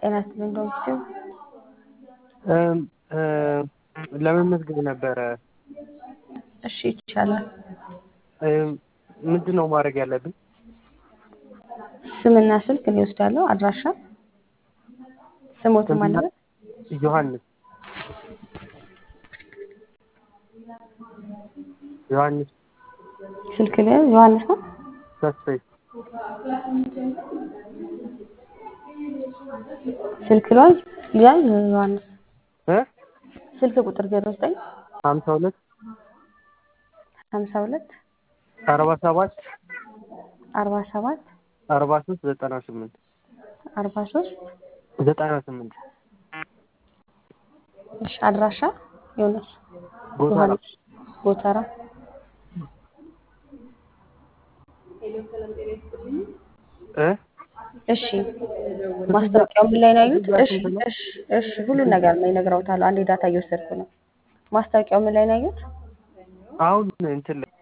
ጤና ይስጥልኝ ዶክተር ለመመዝገብ ነበረ። እሺ ይቻላል። ምንድን ነው ማድረግ ያለብኝ? ስምና ስልክ እኔ እወስዳለሁ። አድራሻ ስሞትም አለበት። ዮሐንስ ዮሐንስ ስልክ ላይ ዮሐንስ ነው። ተስፋዬ ስልክ ላይ ሊያዝ ዮሐንስ እ ስልክ ቁጥር 09 ሀምሳ ሁለት 52 አርባ ሰባት 47 አርባ ሶስት ዘጠና ስምንት 43 ዘጠና ስምንት እሺ አድራሻ ዮሐንስ ጎተራ ዮሐንስ ጎተራ እ እሺ ማስታወቂያው ምን ላይ ነው ያዩት? እሺ እሺ እሺ ሁሉን ነገር ነው ይነግረውታል። አንዴ ዳታ እየወሰድኩ ነው። ማስታወቂያው ምን ላይ ነው ያዩት? አሁን እንትን ላይ